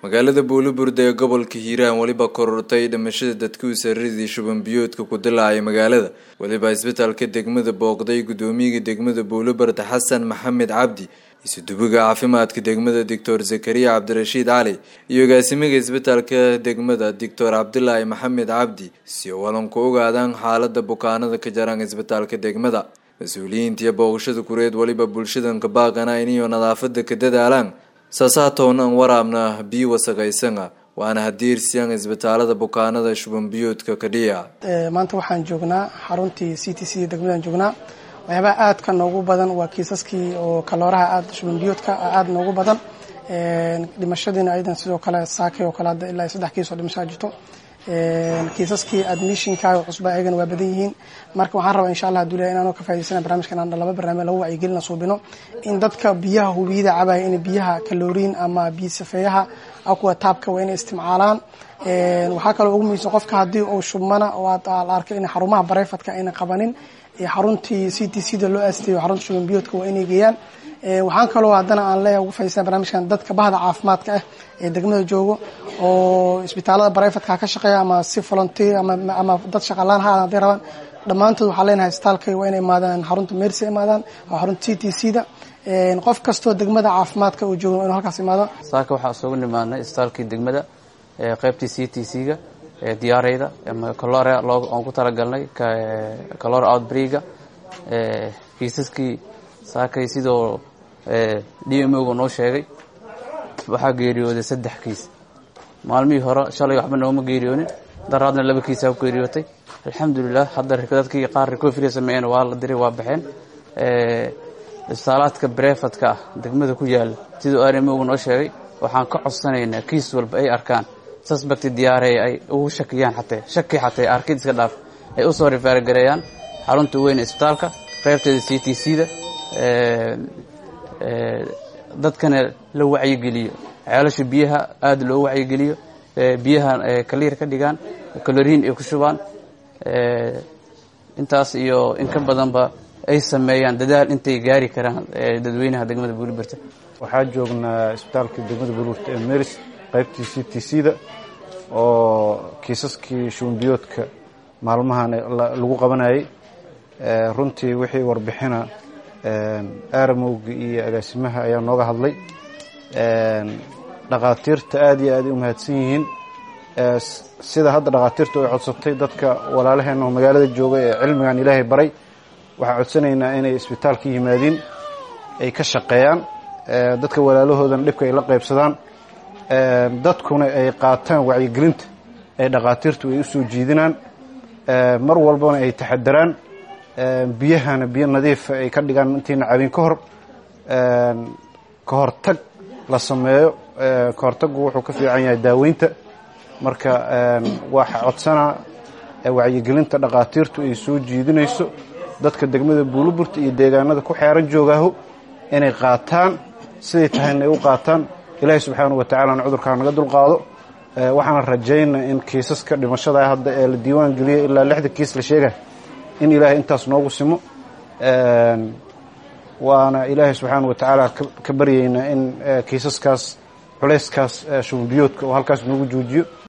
magaalada buuliburde ee gobolka hiiraan weliba korortay dhimashada dadkii saradii shuban biyoodka ku dilaacay magaalada weliba isbitaalka degmada booqday gudoomiyaga degmada buuliburde xasan maxamed cabdi isudubiga caafimaadka degmada doctor zakariya cabdirashiid cali iyo agaasimaga isbitaalka degmada doctor cabdilaahi maxamed cabdi si walan ku ogaadaan xaalada bukaanada ka jaraan isbitaalka degmada mas-uuliyiintiiyo booqashada kureed weliba bulshadanka baaqana iniyo nadaafada ka dadaalaan saasaatoonan waraabna biyo wasaqaysana waana hadiirsiyan isbitaalada bukaanada shuban biyoodka kadhiya maanta waxaan joognaa xaruntii c t c degmadaan joognaa waxyaabaha aadka noogu badan waa kiisaskii oo kalooraha aad shuban biyoodka aada noogu badan dhimashadiina ayadan sidoo kale saakay oo kale hadda ilaa saddex kiis oo dhimashaa jirto kiisaskii admissionka cusba ayagana waa badan yihiin marka waxaan rabaa insha allah haduu leeyahay inaanoo ka faa'idaysana barnaamijkan aan laba barnaamij lagu wacyigelina suubino in dadka biyaha hubiyada cabaya in biyaha kalooriin ama biyo safeeyaha akuwa taabka waa inay isticmaalaan waxaa kaloo ugu muhiimsan qofka haddii uu shubmana oo la arkay in xarumaha bareyfadka ayna qabanin xaruntii c t c da loo aastayo xarunta shuban biyoodka waa inay geeyaan waxaan kaloo haddana aan leeyahay ugu faa'idaysana barnaamijkan dadka bahda caafimaadka ah ee degmada joogo oo isbitaalada bareyfadka ka shaqeeya ama si volunteer ama dad shaqalaan ha hadday rabaan dhammaantood waxaan leenahay isbitaalka waa inay imaadaan xarunta meersi imaadaan oo xarunta c t c da qof kastoo degmada caafimaadka uu joogo inuu halkaas imaado saaka waxaa isugu nimaadnay isbitaalkii degmada qaybtii c t c ga diyaareyda ama calore aan ku talagalnay calore outbreega kiisaskii saakay sidoo d m o ga noo sheegay waxaa geeriyooday saddex kiis maalmihii hore shalay waxba nooma geeriyoonin daraadna laba kiisaa ku geeriyootay alxamdulilah hadda dadkii qaar recovery sameeyeen waa la diray waa baxeen isbitaalaadka brefadka ah degmada ku yaala siduu arimoga noo sheegay waxaan ka codsanaynaa kiis walba ay arkaan suspect diyaarey ay ugu shakiyaan xatee shaki xatee arkid iska dhaaf ay usoo rifaargareeyaan xarunta weyn isbitaalka qaybteeda c t c da dadkana la wacyigeliyo ceelasha biyaha aada loo wacyigeliyo biyaha kaliir ka dhigaan kaloriin ay ku shubaan intaas iyo in ka badanba ay sameeyaan dadaal intay gaari karaan dadweynaha degmada buulibirta waxaa joognaa isbitaalka degmada buulibirta ee meris qaybtii c t c da oo kiisaskii shubanbiyoodka maalmahan lagu qabanayay runtii wixii warbixina aaramowga iyo agaasimaha ayaa nooga hadlay dhakhaatiirta aada iyo aad ay u mahadsan yihiin sida hadda dhakhaatiirtu ay codsatay dadka walaalaheenna oo magaalada jooga ee cilmigan ilaahay baray waxaan codsanaynaa inay isbitaalka yimaadiin ay ka shaqeeyaan dadka walaalahoodana dhibka ay la qaybsadaan dadkuna ay qaataan wacyigelinta ee dhakhaatiirtu ay u soo jiidinaan mar walbana ay taxadaraan biyahana biyo nadiifa ay ka dhigaan intayna cabin ka hor ka hortag la sameeyo ka hortaggu wuxuu ka fiican yahay daaweynta marka waxa codsanaa wacyigelinta dhakhaatiirtu ay soo jiidinayso dadka degmada buuliburta iyo deegaanada ku xeeran joogaaho inay qaataan siday tahayna ay u qaataan ilaahay subxaanahu wa tacalana cudurkaa naga dulqaado waxaana rajaynaa in kiisaska dhimashada hadda ee la diiwaan geliyay ilaa lixda kiis la sheegay in ilaahay intaas noogu simo waana ilaahay subxaana wa tacaala ka baryaynaa in kiisaskaas culayskaas shubanbiyoodka oo halkaas noogu joojiyo